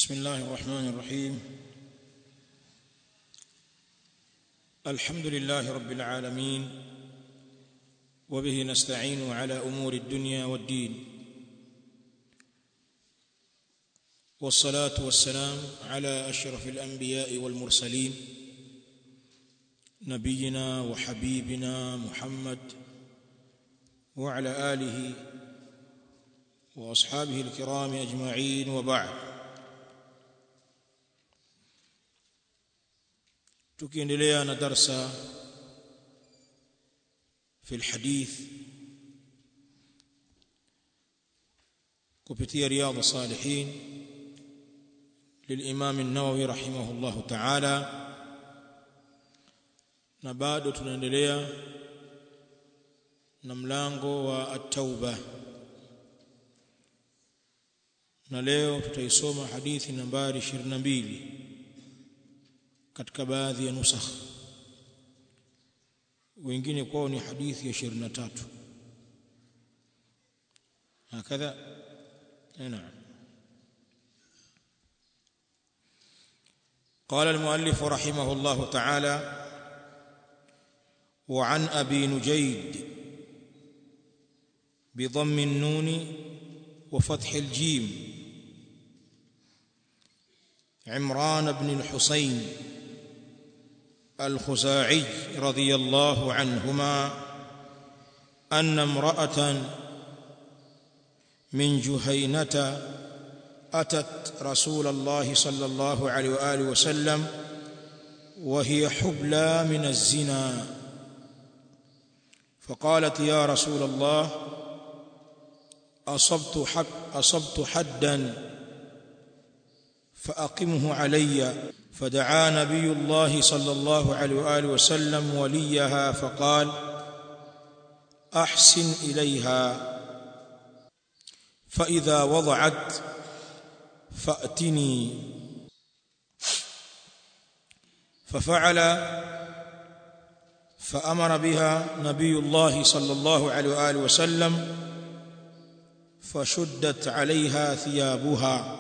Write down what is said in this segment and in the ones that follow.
بسم الله الرحمن الرحيم الحمد لله رب العالمين وبه نستعين على امور الدنيا والدين والصلاه والسلام على اشرف الانبياء والمرسلين نبينا وحبيبنا محمد وعلى اله واصحابه الكرام اجمعين وبعد tukiendelea na darsa في الحديث kupitia رياض الصالحين للامام النووي رحمه الله تعالى na bado tunaendelea na mlango wa at-tauba na leo tutaisoma hadithi nambari 22 katika baadhi ya nusakh wengine kwao ni hadithi ya 23 hakadha نعم قال المؤلف رحمه الله تعالى وعن ابي نجيد بضم النون وفتح الجيم عمران بن الحسين الخزاعي رضي الله عنهما ان امراه من جهينه اتت رسول الله صلى الله عليه واله وسلم وهي حبلى من الزنا فقالت يا رسول الله اصبت حد اصبت حدا فاقمه علي فدعا نبي الله صلى الله عليه واله وسلم وليها فقال احسن اليها فاذا وضعت فاتني ففعل فامر بها نبي الله صلى الله عليه واله وسلم فشدت عليها ثيابها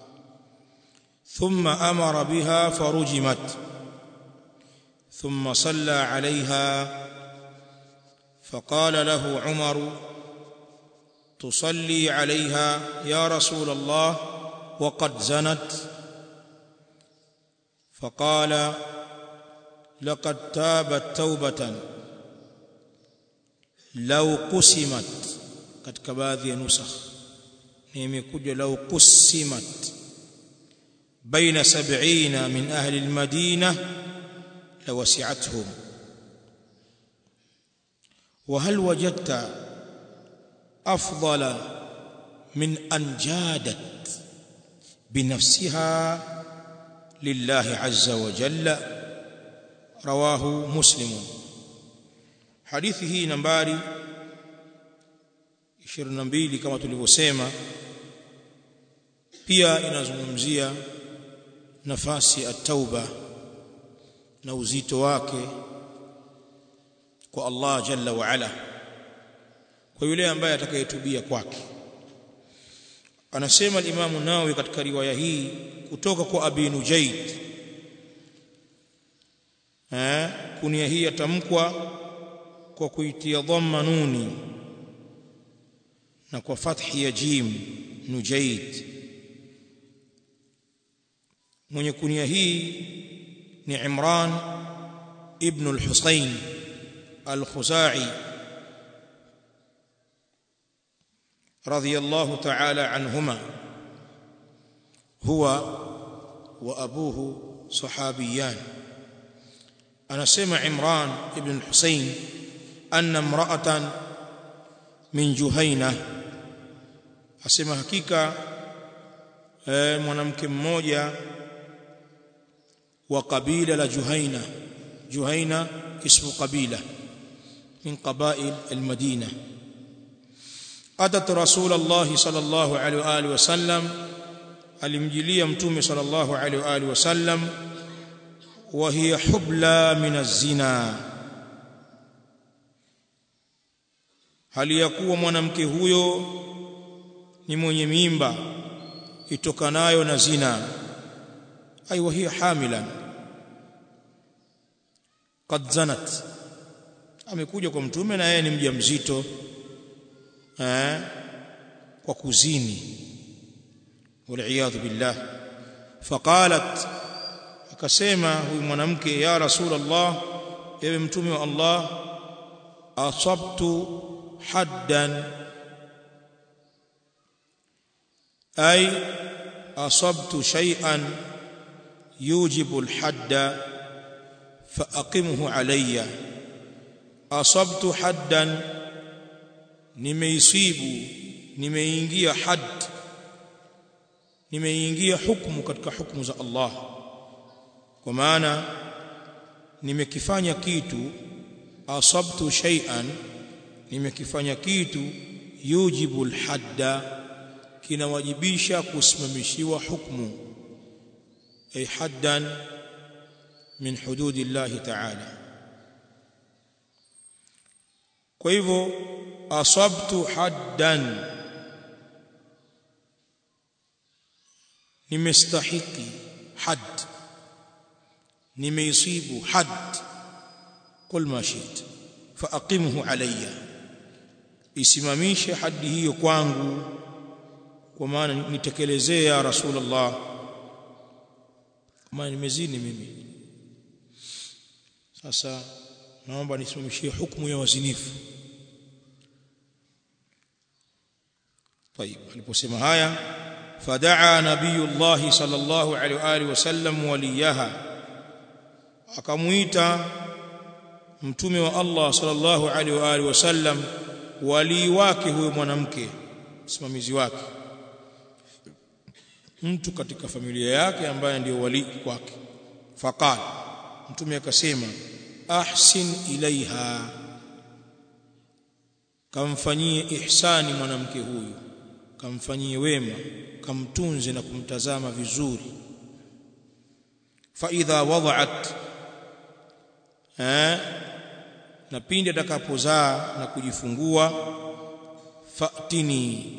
ثم امر بها فرجمت ثم صلى عليها فقال له عمر تصلي عليها يا رسول الله وقد زنت فقال لقد تابت توبه لو قسمت katika baadhi ya nusakh ni imekuja lau qusimat baina 70 min ahli almadina lawasi'atuhum وهل وجدت افضل من ان جادت بنفسها لله عز وجل رواه مسلم حديثه نمبري 22 kama tulivyosema pia inazungumzia nafasi at-tauba na uzito wake kwa Allah jalla wa ala kwa yule ambaye atakayetubia kwake anasema al-Imam Nawawi katika riwaya hii kutoka kwa Abi Nujayd eh kunia hii yatamkwa kwa kuitia dhamma nuni na kwa fathi ya jim nujayd mwenye kunia hii ni Imran ibn al-Husayn al-Khuzai radiyallahu ta'ala anhuma huwa wa abuhu sahabiyan anasema Imran ibn al-Husayn anna imra'atan min Juhaina asema hakika e, mwanamke mmoja wa kabila la Juhaina Juhaina ismu kabila min qabail almadina atat rasulullah sallallahu alaihi wa alihi wasallam alimjilia mtume sallallahu alaihi wa alihi wasallam wa hiya hubla min az-zina hali ya kuwa mwanamke huyo ni mwenye mimba itokanayo na zina ay wa hiya hamilan qad zanat amekuja kwa mtume na yeye ni mjamzito eh kwa kuzini waliyadhu billah faqalat akasema huyu mwanamke ya rasulullah ewe mtume wa Allah asabtu haddan ay asabtu shay'an yujibu alhadda faaqimhu alayya asabtu haddan nimeisibu nimeingia hadd nimeingia hukumu katika hukumu za Allah kwa maana nimekifanya kitu asabtu shay'an nimekifanya kitu yujibu alhadda kinawajibisha kusimamishiwa hukumu ay haddan min hududillahi ta'ala kwa hivyo asabtu haddan nimestahiki hadd nimeisibu hadd qul ma shit faaqimhu alayya isimamishe hadi hiyo kwangu kwa maana nitekelezee ya rasulullah kama nimezini mimi sasa naomba nisimamishie hukumu ya wazinifu طيب aliposema haya fadaa nabiyullah sallallahu alaihi wa alihi wasallam waliyaha akamuita mtume wa Allah sallallahu alaihi wa alihi wasallam wali wake huyo mwanamke msimamizi wake mtu katika familia yake ambaye ndio wali kwake faqal mtume akasema ahsin ilaiha kamfanyie ihsani mwanamke huyu kamfanyie wema kamtunze na kumtazama vizuri fa idha wada'at eh na pindi atakapozaa na kujifungua fatini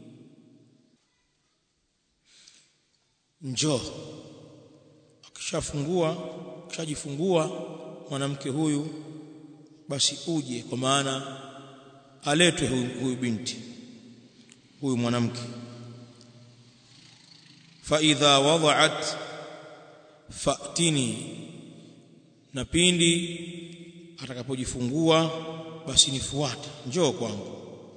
njoo akishafungua akishajifungua mwanamke huyu basi uje kwa maana aletwe huyu, huyu binti huyu mwanamke fa idha wada'at fatini na pindi atakapojifungua basi nifuate njoo kwangu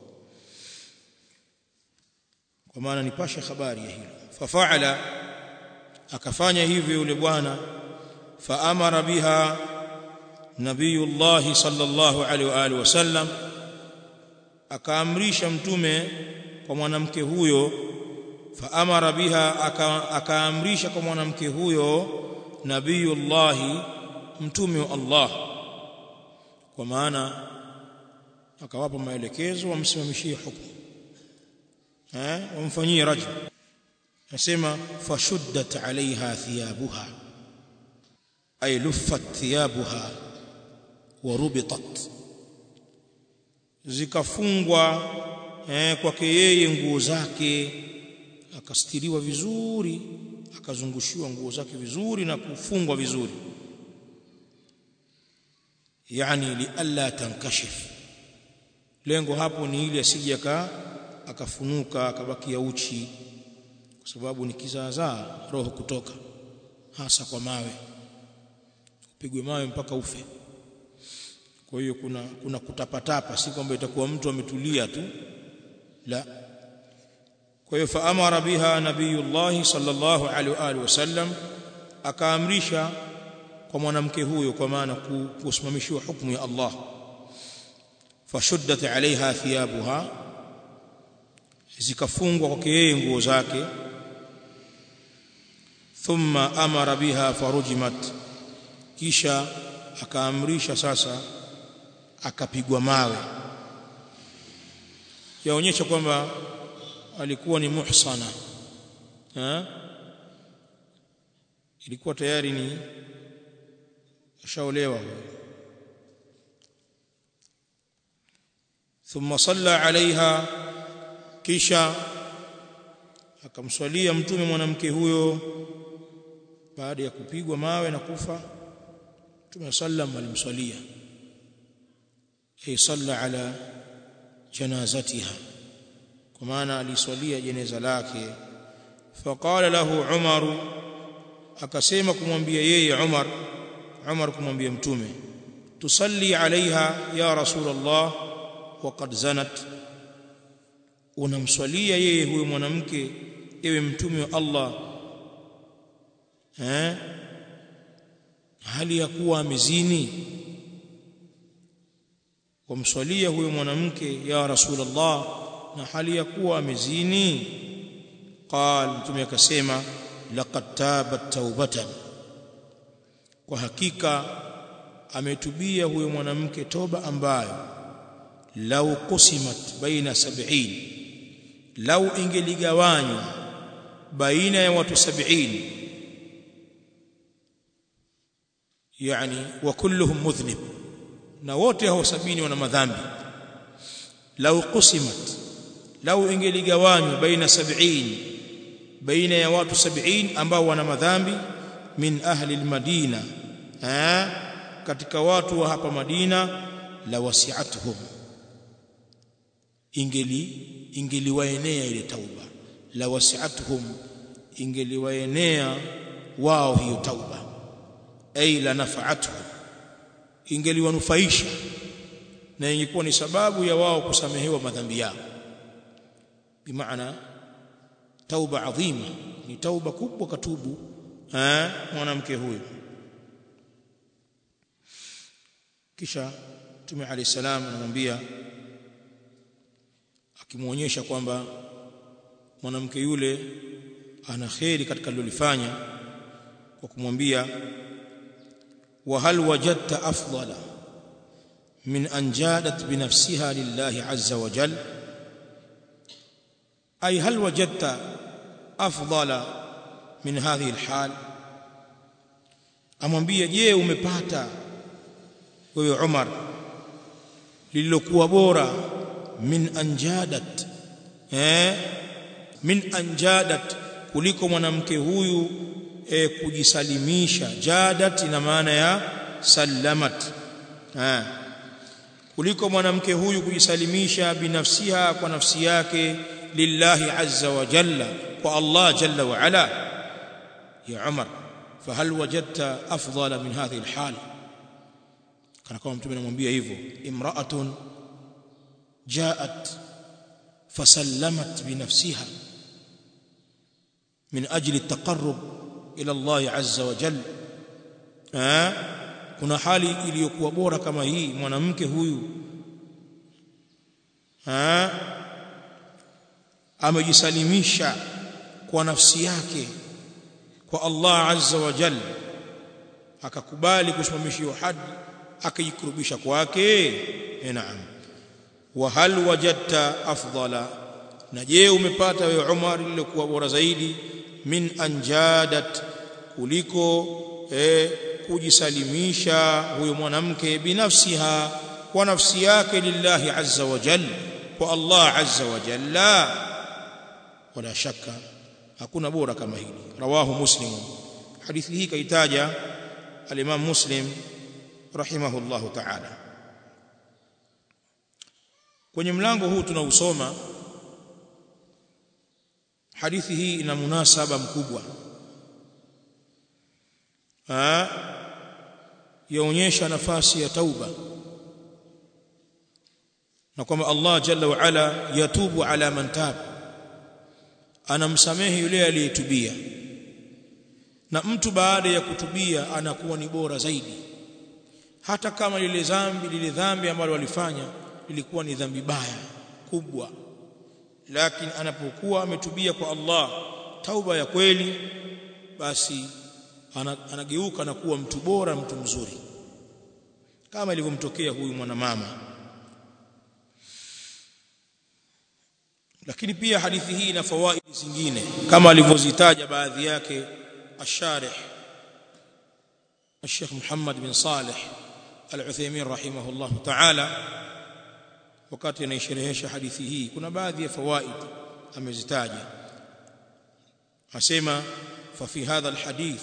kwa maana nipashe habari ya hilo fafaala akafanya hivyo yule bwana faamara biha nabiyullah sallallahu alaihi wa alihi wasallam akaamrisha mtume kwa mwanamke huyo faamara biha akaamrisha kwa mwanamke huyo nabiyullah mtume wa Allah kwa maana akawapa maelekezo wamsimamishie hukumu eh wamfanyie rajm nasema fashuddat alaiha thiyabuha ay luffat thiyabuha wa rubitat zikafungwa eh, kwake yeye nguo zake akastiriwa vizuri akazungushiwa nguo zake vizuri na kufungwa vizuri yani lialla tankashif lengo hapo ni ili asije akafunuka akabakia uchi kwa sababu ni kizaazaa roho kutoka hasa kwa mawe upigwe mawe mpaka ufe kwa hiyo kuna kuna kutapatapa si kwamba itakuwa mtu ametulia tu la kwa hiyo faamara biha nabiyullah sallallahu alaihi wa sallam akaamrisha kwa mwanamke huyo kwa maana kusimamishiwa hukumu ya Allah fashuddat alaiha thiyabuha zikafungwa kwake yeye nguo zake thumma amara biha farujimat kisha akaamrisha sasa akapigwa mawe yaonyesha kwamba alikuwa ni muhsana ha? ilikuwa tayari ni ashaolewa thumma salla alaiha kisha akamswalia mtume mwanamke huyo baada ya kupigwa mawe na kufa mtume sallam alimswalia ay salla ala janazatiha kwa maana aliswalia jeneza lake faqala lahu umar akasema kumwambia yeye umar umar kumwambia mtume tusalli alaiha ya rasul allah waqad zanat unamswalia yeye huyo mwanamke ewe mtume wa Allah eh hali ya kuwa amezini wamswalia huyo mwanamke ya rasulullah na hali ya kuwa amezini qal mtume akasema laqad tabat taubatan kwa hakika ametubia huyo mwanamke toba ambayo lau qusimat baina sab'in lau ingeligawanywa baina ya watu 70 yani wa kulluhum mudhnib na wote hao sabini wana madhambi lau qusimat lau ingeligawanywa baina 70 baina ya watu 70 ambao wana madhambi min ahli almadina eh katika watu wa hapa Madina la wasi'atuhum ingeli ingeliwaenea ile tauba la wasi'atuhum ingeliwaenea wao hiyo tauba ay la nafa'atuhum ingeliwanufaisha na ingekuwa ni sababu ya wao kusamehewa madhambi yao bimaana tauba adhima ni tauba kubwa katubu eh mwanamke huyo kisha Mtume Ali salam anamwambia akimuonyesha kwamba mwanamke yule ana kheri katika alilofanya kwa kumwambia wa hal wajadta afdala min an jadat bi nafsiha lillahi azza wa jal ay hal wajadta afdala min hadhihi alhal amwambia je umepata wewe Umar lililokuwa bora min anjadat eh min anjadat kuliko mwanamke huyu eh, kujisalimisha jadat ina maana ya sallamat eh kuliko mwanamke huyu kujisalimisha binafsiha kwa nafsi yake lillahi azza wa jalla kwa Allah jalla wa ala ya Umar fahal wajadta afdala min hadhihi alhal kana kama mtume anamwambia hivyo imra'atun جاءت فسلمت بنفسها من أجل التقرب إلى الله عز وجل آه kuna hali iliyokuwa bora kama hii mwanamke huyu ah amejisalimisha kwa nafsi yake kwa Allah azza wa jalla akakubali kusimamishiwa hadi akajikurubisha kwake naam wa hal wajadta afdala na je umepata wewe Umar lililokuwa bora zaidi min anjadat kuliko eh, kujisalimisha huyo mwanamke binafsiha kwa nafsi yake lillahi azza wa jalla kwa Allah azza wa jalla wala shaka hakuna bora kama hili rawahu muslim hadithi hii kaitaja al-Imam Muslim rahimahullahu ta'ala kwenye mlango huu tunausoma hadithi hii ina munasaba mkubwa ah yaonyesha nafasi ya tauba na kwamba Allah jalla wa ala yatubu ala man tab anamsamehe yule aliyetubia na mtu baada ya kutubia anakuwa ni bora zaidi hata kama lile dhambi lile dhambi ambalo walifanya lilikuwa ni dhambi baya kubwa lakini anapokuwa ametubia kwa Allah tauba ya kweli basi anageuka na kuwa mtu bora mtu mzuri kama ilivyomtokea huyu mwanamama lakini pia hadithi hii ina fawaidi zingine kama alivyozitaja baadhi yake الشارح الشيخ محمد بن صالح العثيمين رحمه الله تعالى wakati anaisherehesha hadithi hii kuna baadhi ya fawaid amezitaja asema fa fi hadha alhadith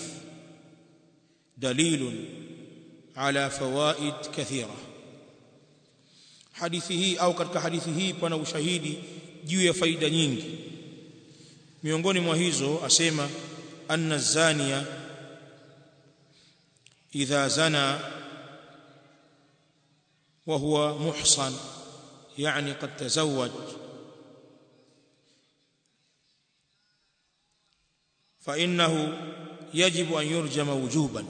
dalil ala fawaid kathira hadithi hii au katika hadithi hii pana ushahidi juu ya faida nyingi miongoni mwa hizo asema anna zania idha zana وهو محصن يعني قد تزوج فإنه يجب أن يرجم وجوبا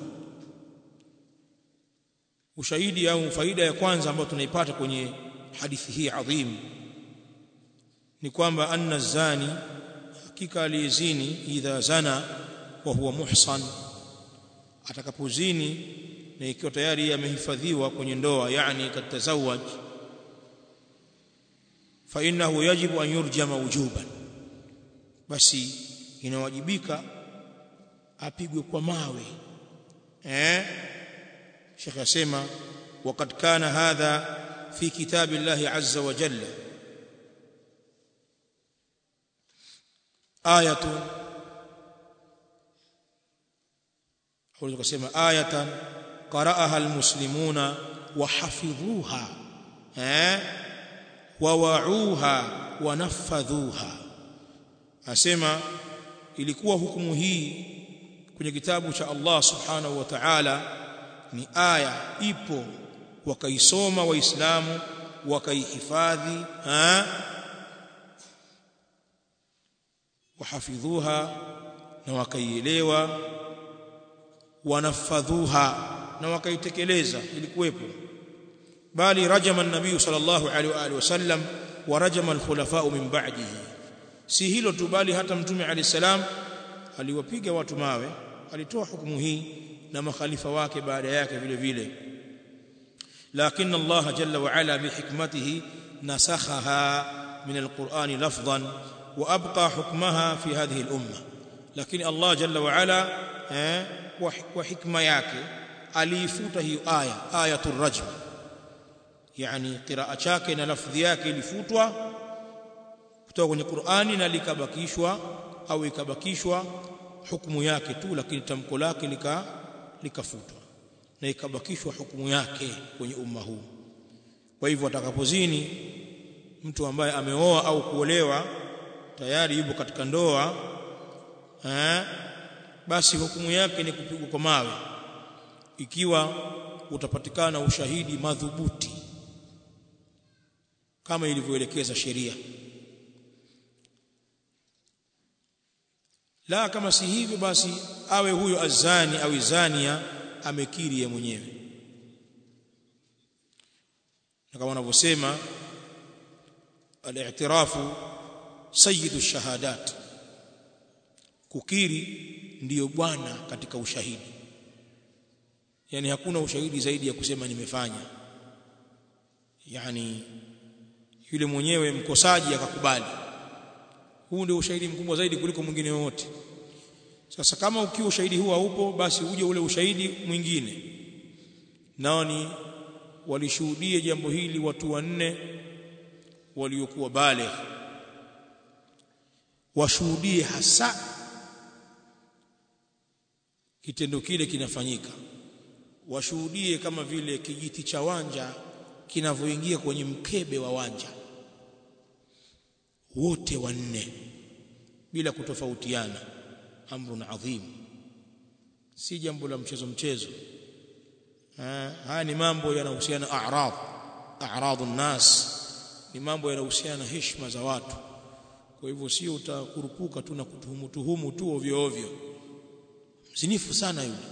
ushahidi au faida ya kwanza ambayo tunaipata kwenye hadithi hii adhim ni kwamba anna zani hakika aliyezini idha zana wa huwa muhsan atakapozini na ikiwa tayari amehifadhiwa kwenye ndoa yani katazawaj fa innahu yajibu an yurjama wujuban basi inawajibika apigwe kwa mawe eh Sheikh asema وقد كان هذا في كتاب الله عز وجل آية أو kusema آية قرأها المسلمون وحفظوها eh wawauha wanafadhuha asema ilikuwa hukumu hii kwenye kitabu cha Allah subhanahu wa ta'ala ni aya ipo wakaisoma waislamu wakaihifadhi wahafidhuha na wakaielewa wanafadhuha na wakaitekeleza ilikuwepo bali rajama an-nabii sallallahu alaihi wa alihi wasallam wa rajama al-khulafa min ba'dihi si hilo tu bali hata mtume alayhi salam aliwapiga watu mawe alitoa hukumu hii na makhalifa wake baada yake vile vile lakini Allah jalla wa ala bihikmatihi nasakhaha min al-Qur'ani lafdhan wa abqa hukmaha fi hadhihi al-umma lakini Allah jalla wa ala eh kwa hikma yake aliifuta hiyo aya ayatul rajm yani qiraa chake na lafdhi yake ilifutwa kutoka kwenye Qur'ani na likabakishwa au ikabakishwa hukumu yake tu lakini tamko lake lika likafutwa na ikabakishwa hukumu yake kwenye umma huu kwa hivyo atakapozini mtu ambaye ameoa au kuolewa tayari yupo katika ndoa eh basi hukumu yake ni kupigwa kwa mawe ikiwa utapatikana ushahidi madhubuti kama ilivyoelekeza sheria la kama si hivyo basi awe huyo azani au zania amekiri yeye mwenyewe na kama wanavyosema al-i'tirafu sayyidu shahadat kukiri ndiyo bwana katika ushahidi yani hakuna ushahidi zaidi ya kusema nimefanya yani yule mwenyewe mkosaji akakubali huu ndio ushahidi mkubwa zaidi kuliko mwingine wote sasa kama ukiwa ushahidi huu haupo basi uje ule ushahidi mwingine nao ni walishuhudie jambo hili watu wanne waliokuwa bale washuhudie hasa kitendo kile kinafanyika washuhudie kama vile kijiti cha wanja kinavyoingia kwenye mkebe wa wanja wote wanne bila kutofautiana amrun adhim si jambo la mchezo mchezo haya ni mambo yanahusiana a'rad a'radun nas ni mambo yanahusiana na heshima za watu kwa hivyo sio utakurupuka tu na kutuhumu tuhumu tu ovyo ovyo mzinifu sana yule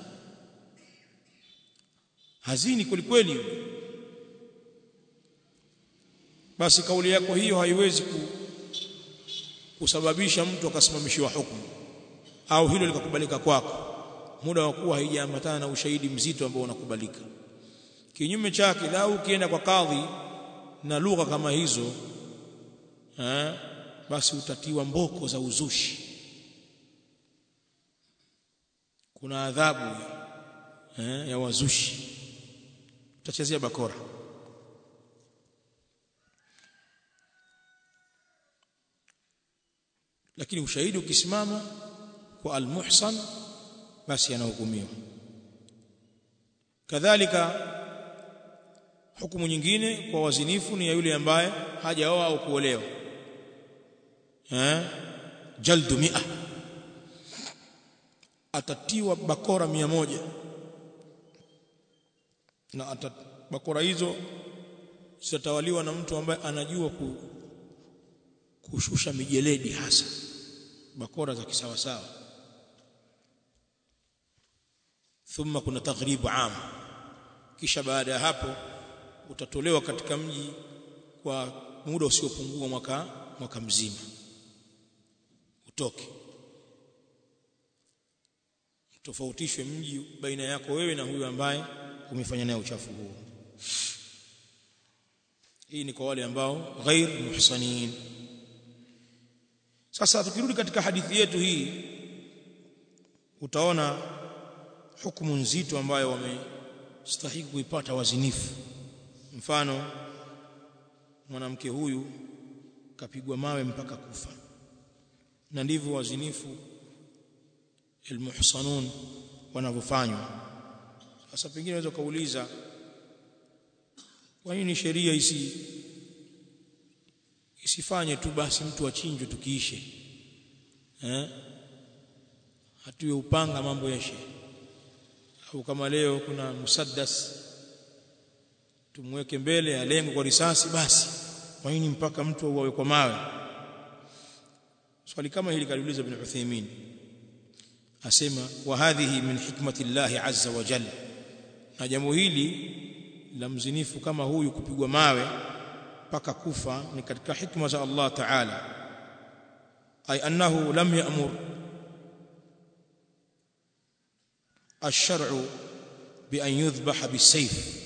hazini kweli kweli yule basi kauli yako hiyo haiwezi ku, kusababisha mtu akasimamishiwa hukumu au hilo likakubalika kwako muda wa kuwa haijaambatana na ushahidi mzito ambao unakubalika kinyume chake lau ukienda kwa kadhi na lugha kama hizo eh, basi utatiwa mboko za uzushi kuna adhabu eh, ya wazushi utachezea bakora lakini ushahidi ukisimama kwa almuhsan basi anahukumiwa kadhalika hukumu nyingine kwa wazinifu ni ya yule ambaye hajaoa au kuolewa eh jaldu mia atatiwa bakora mia moja na atat, bakora hizo zitatawaliwa na mtu ambaye anajua ku, kushusha mijeledi hasa bakora za kisawasawa thumma kuna taghribu am kisha baada ya hapo utatolewa katika mji kwa muda usiopungua mwaka mwaka mzima utoke tofautishwe mji baina yako wewe na huyo ambaye umefanya naye uchafu huo hii ni kwa wale ambao ghair muhsanin sasa tukirudi katika hadithi yetu hii utaona hukumu nzito ambayo wamestahili kuipata wazinifu mfano mwanamke huyu kapigwa mawe mpaka kufa na ndivyo wazinifu almuhsanun wanavyofanywa sasa pengine unaweza kauliza kwa nini sheria isi isifanye tu basi mtu achinjwe tukiishe eh hatuwe upanga mambo yashe au kama leo kuna musaddas tumweke mbele alengwe kwa risasi basi kwa nini mpaka mtu auawe kwa mawe swali kama hili kaliuliza ibn Uthaymeen asema wa hadhihi min hikmati Allah azza wa jalla na jambo hili la mzinifu kama huyu kupigwa mawe mpaka kufa ni katika hikma za Allah ta'ala ay annahu lam ya'mur الشرع بأن يذبح بالسيف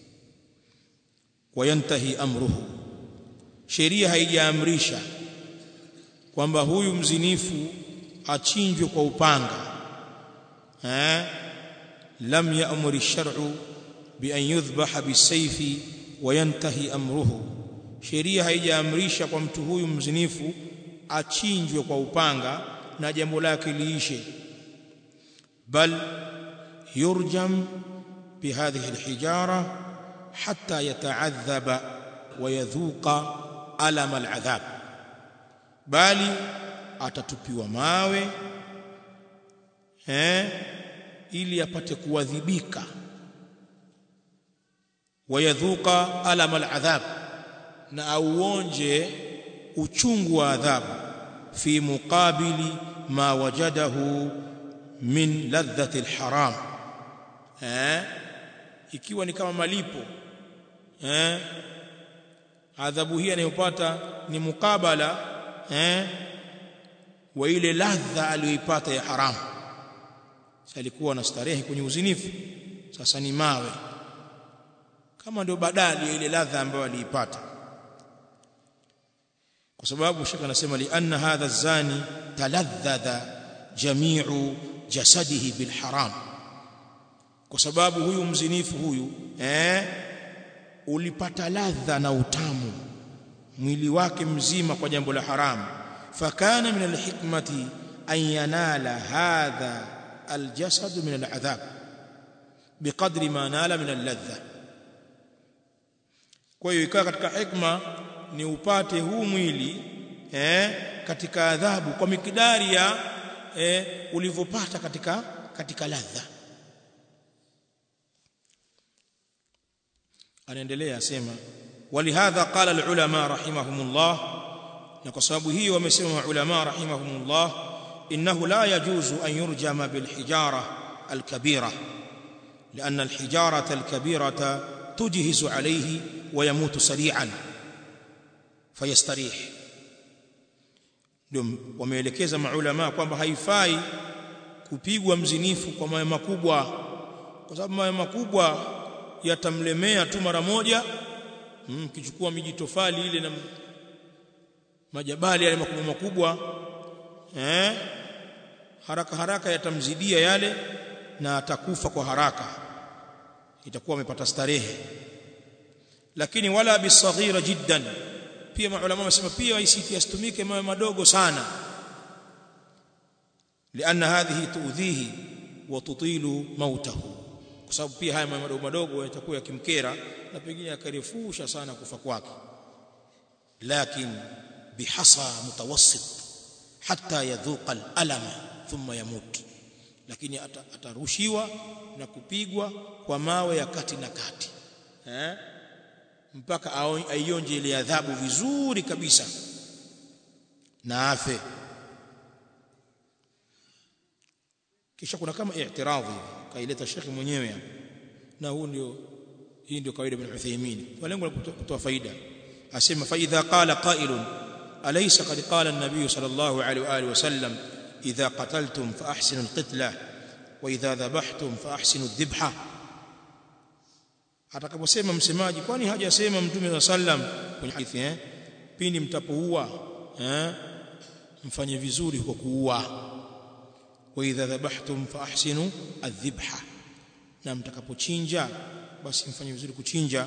وينتهي أمره sheria haijaamrisha kwamba huyu mzinifu achinjwe kwa upanga eh lam ya'mur ash-shar'u bi an yudhbaha bisayfi wa yantahi amruhu sheria haijaamrisha kwa mtu huyu mzinifu achinjwe kwa upanga na jambo lake liishe bal يرجم بهذه الحجارة حتى يتعذب ويذوق ألم العذاب bali atatupiwa mawe eh ili apate kuadhibika wayadhuka alama aladhab na auonje uchungu wa adhabu fi muqabili ma wajadahu min ladhati alharam eh ikiwa ni kama malipo eh adhabu hii anayopata ni mukabala eh wa ile ladha aliyoipata ya haramu alikuwa na starehe kwenye uzinifu sasa ni mawe kama ndio badali ya ile ladha ambayo aliipata kwa sababu shaka anasema li anna hadha zani taladhadha jami'u jasadihi bil haram kwa sababu huyu mzinifu huyu eh ulipata ladha na utamu mwili wake mzima kwa jambo la haramu fakana min alhikmati an yanala hadha aljasad min aladhab biqadri ma nala min alladha kwa hiyo ikawa katika hikma ni upate huu mwili eh katika adhabu kwa mikidari ya eh ulivyopata katika katika ladha anaendelea asema walihadha qala alulama rahimahumullah na kwa sababu hiyo wamesema ulama rahimahumullah innahu la yajuzu an yurjama bilhijara alkabira لأن الحجارة الكبيرة تجهز عليه ويموت سريعا فيستريح ndio wameelekeza maulama kwamba haifai kupigwa mzinifu kwa mawe makubwa kwa sababu mawe makubwa yatamlemea tu mara moja mkichukua mm, miji tofali ile na majabali yale makubwa makubwa eh haraka haraka yatamzidia yale na atakufa kwa haraka itakuwa amepata starehe lakini wala bisaghira jiddan pia maulama wamesema pia isiti yasitumike mawe madogo sana lianna hadhihi tuudhihi wa tutilu mautahu kwa sababu pia haya madogo madogo yatakuwa yakimkera na pengine yakarefusha sana kufa kwake lakin bihasa mutawassit hatta yadhuqa alama thumma yamut lakini atarushiwa na kupigwa kwa mawe ya kati na kati eh mpaka aionje ile adhabu vizuri kabisa na afe kisha kuna kama i'tiradhi kaileta shekhi mwenyewe na huu ndio hii ndio kawaida ibn Uthaymeen kwa lengo la kutoa faida asema fa idha qala qailun alaysa qad qala an-nabiy sallallahu alayhi wa alihi wasallam idha qataltum fa ahsinu al-qitla wa idha dhabhtum fa ahsinu adh-dhibha atakaposema msemaji kwani hajasema mtume sallam kwenye hadithi eh pindi mtapoua eh mfanye vizuri kwa kuua wa idha dhabhtum fa ahsinu adh-dhibha na mtakapochinja basi mfanye vizuri kuchinja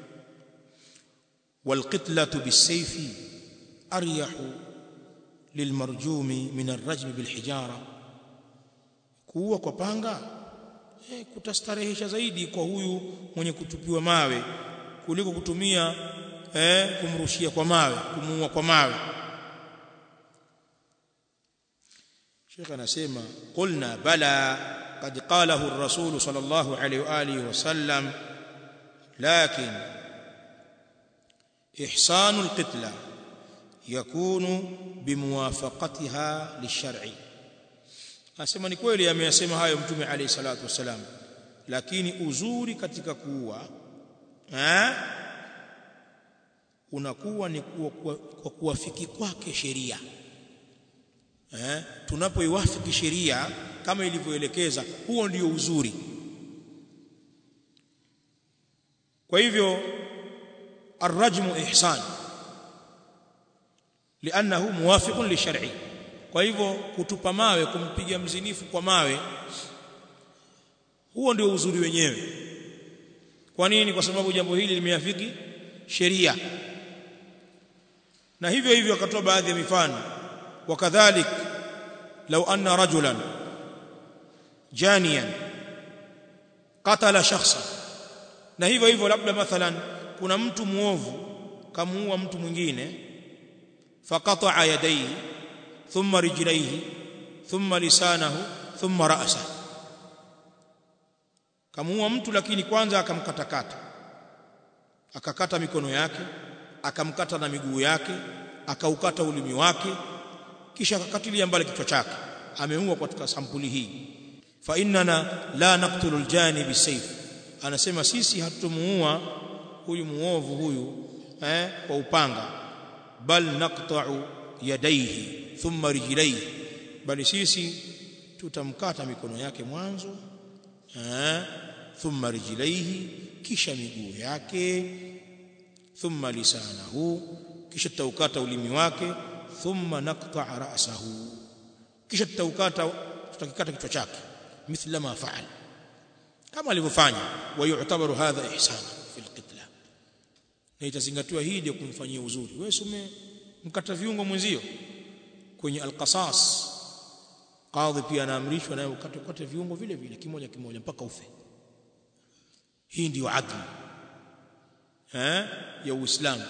walqitlatu bisayfi aryahu lilmarjumi min arrajm bilhijara kuua kwa panga eh, kutastarehesha zaidi kwa huyu mwenye kutupiwa mawe kuliko kutumia eh, kumrushia kwa mawe kumuua kwa mawe Sheikh anasema qulna bala قد قاله الرسول صلى الله عليه واله وسلم لكن احسان القتلى يكون بموافقتها للشرع asema ni kweli ameyasema hayo mtume alayhi salatu wasalam lakini uzuri katika kuua eh unakuwa ni kwa kuwafiki kwake sheria eh tunapoiwafiki sheria kama ilivyoelekeza huo ndio uzuri kwa hivyo arrajmu ihsan lianahu muwafiqun lishar'i kwa hivyo kutupa mawe kumpiga mzinifu kwa mawe huo ndio uzuri wenyewe kwa nini kwa sababu jambo hili limeafiki sheria na hivyo hivyo akatoa baadhi ya mifano wakadhalik law anna rajulan janiyan qatala shakhsa na hivyo hivyo labda mathalan kuna mtu muovu kamuua mtu mwingine faqata'a yadayhi thumma rijlayhi thumma lisanahu thumma ra'sahu kamuua mtu lakini kwanza akamkatakata akakata mikono yake akamkata na miguu yake akaukata ulimi wake kisha akakatilia mbali kichwa chake ameua katika sampuli hii fa innana la naqtulu aljani bisayf anasema sisi hatumuua huyu muovu huyu eh kwa upanga bal naqta'u yadayhi thumma rijlayhi bali sisi tutamkata mikono yake mwanzo eh thumma rijlayhi kisha miguu yake thumma lisanahu kisha tutaukata ulimi wake thumma naqta'a ra'sahu kisha tutaukata tutakikata kichwa chake mithla ma fa'al kama alivyofanya wa yu'tabaru hadha ihsana fil qitla na itazingatiwa hii ndio kumfanyia uzuri wewe sume mkata viungo mwenzio kwenye alqasas qadhi pia anaamrishwa naye ukate ukate viungo vile vile kimoja kimoja mpaka ufe hii ndio adli eh ya uislamu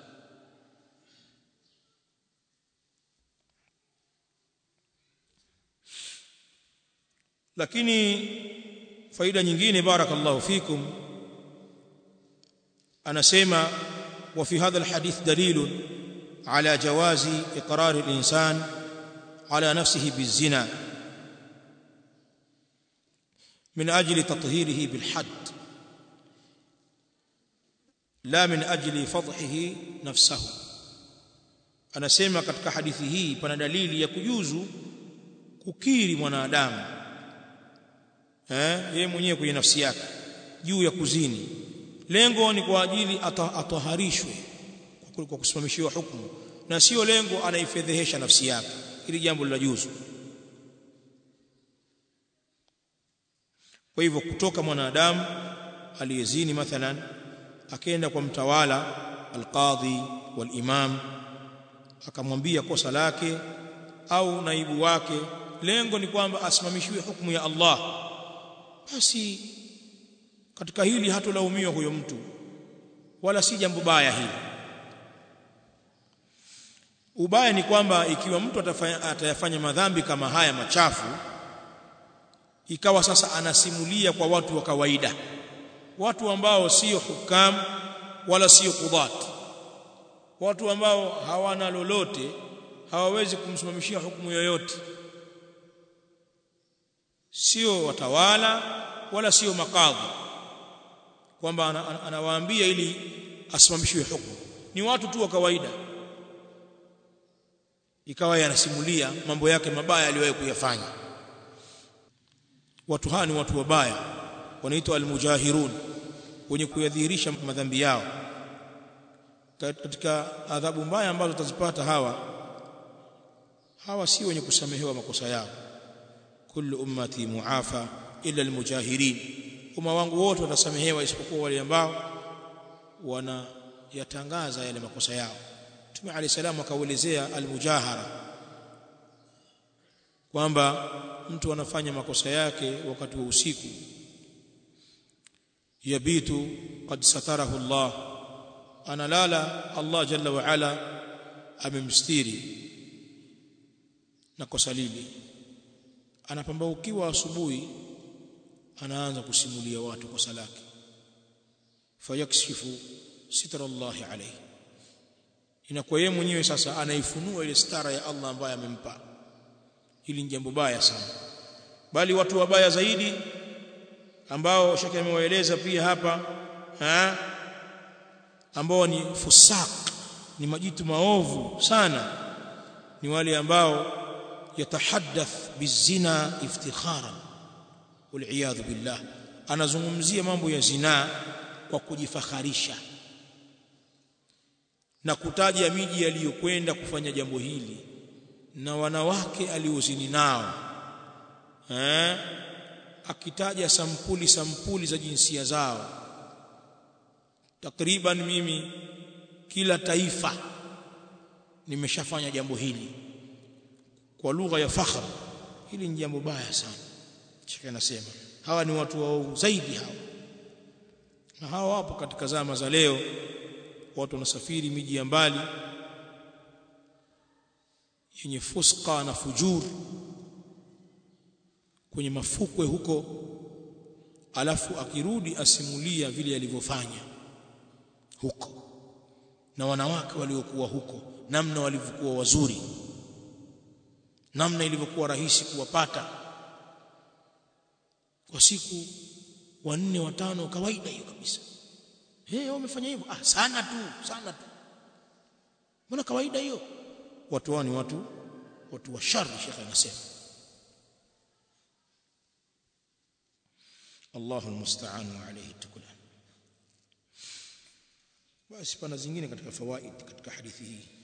lakini faida nyingine barakallahu fikum anasema wa fi hadha alhadith dalilun ala jawazi iqrar alinsan ala nafsihi bizina من أجل تطهيره بالحد لا من أجل فضحه نفسه anasema katika hadithi hii pana dalili ya kujuzu kukiri mwanadamu eh yeye mwenyewe kwenye nafsi yake juu ya kuzini lengo ni kwa ajili ataharishwe kwa kusimamishiwa hukumu na sio lengo anaifedhehesha nafsi yake ili jambo la juzu kwa hivyo kutoka mwanadamu aliyezini mathalan akaenda kwa mtawala alqadhi walimam akamwambia kosa lake au naibu wake lengo ni kwamba asimamishiwe hukumu ya Allah basi katika hili hatulaumiwa huyo mtu wala si jambo baya hili ubaya ni kwamba ikiwa mtu atafanya, atayafanya madhambi kama haya machafu ikawa sasa anasimulia kwa watu wa kawaida watu ambao sio hukam wala sio qudhat watu ambao hawana lolote hawawezi kumsimamishia hukumu yoyote sio watawala wala sio makadhi kwamba anawaambia ili asimamishiwe hukumu ni watu tu wa kawaida ikawa yanasimulia mambo yake mabaya aliyowahi kuyafanya watu hawa ni watu wabaya wanaitwa almujahirun wenye kuyadhihirisha madhambi yao katika adhabu mbaya ambazo tutazipata hawa hawa si wenye kusamehewa makosa yao kullu ummati muafa illa almujahirin umma wangu wote watasamehewa isipokuwa wale ambao wanayatangaza yale makosa yao Mtume Ali salamu akauelezea almujahara kwamba mtu anafanya makosa yake wakati wa usiku yabitu qad satarahu Allah analala Allah jalla wa ala amemstiri na kosa lile anapambaukiwa asubuhi anaanza kusimulia watu kosa lake fayakshifu sitra Allah alayhi inakuwa yeye mwenyewe sasa anaifunua ile stara ya Allah ambaye amempa hili ni jambo baya sana bali watu wabaya zaidi ambao shaka amewaeleza pia hapa ha? ambao ni fusak ni majitu maovu sana ni wale ambao yatahaddath bizina iftikharan waliyadhu billah anazungumzia mambo ya zinaa kwa kujifakharisha na kutaja miji aliyokwenda kufanya jambo hili na wanawake aliozini nao eh akitaja sampuli sampuli za jinsia zao takriban mimi kila taifa nimeshafanya jambo hili kwa lugha ya fakhr hili ni jambo baya sana shaka nasema hawa ni watu waovu zaidi hawa na hawa wapo katika zama za leo watu wanasafiri miji ya mbali yenye fuska na fujur kwenye mafukwe huko alafu akirudi asimulia vile alivyofanya huko na wanawake waliokuwa huko namna walivyokuwa wazuri namna ilivyokuwa rahisi kuwapata kwa siku wanne watano kawaida hiyo kabisa eh hey, wamefanya hivyo ah sana tu sana tu mbona kawaida hiyo watu wao ni watu watu wa shari shekhe anasema Allahu almusta'an wa alayhi tuklan basi pana zingine katika fawaid katika hadithi hii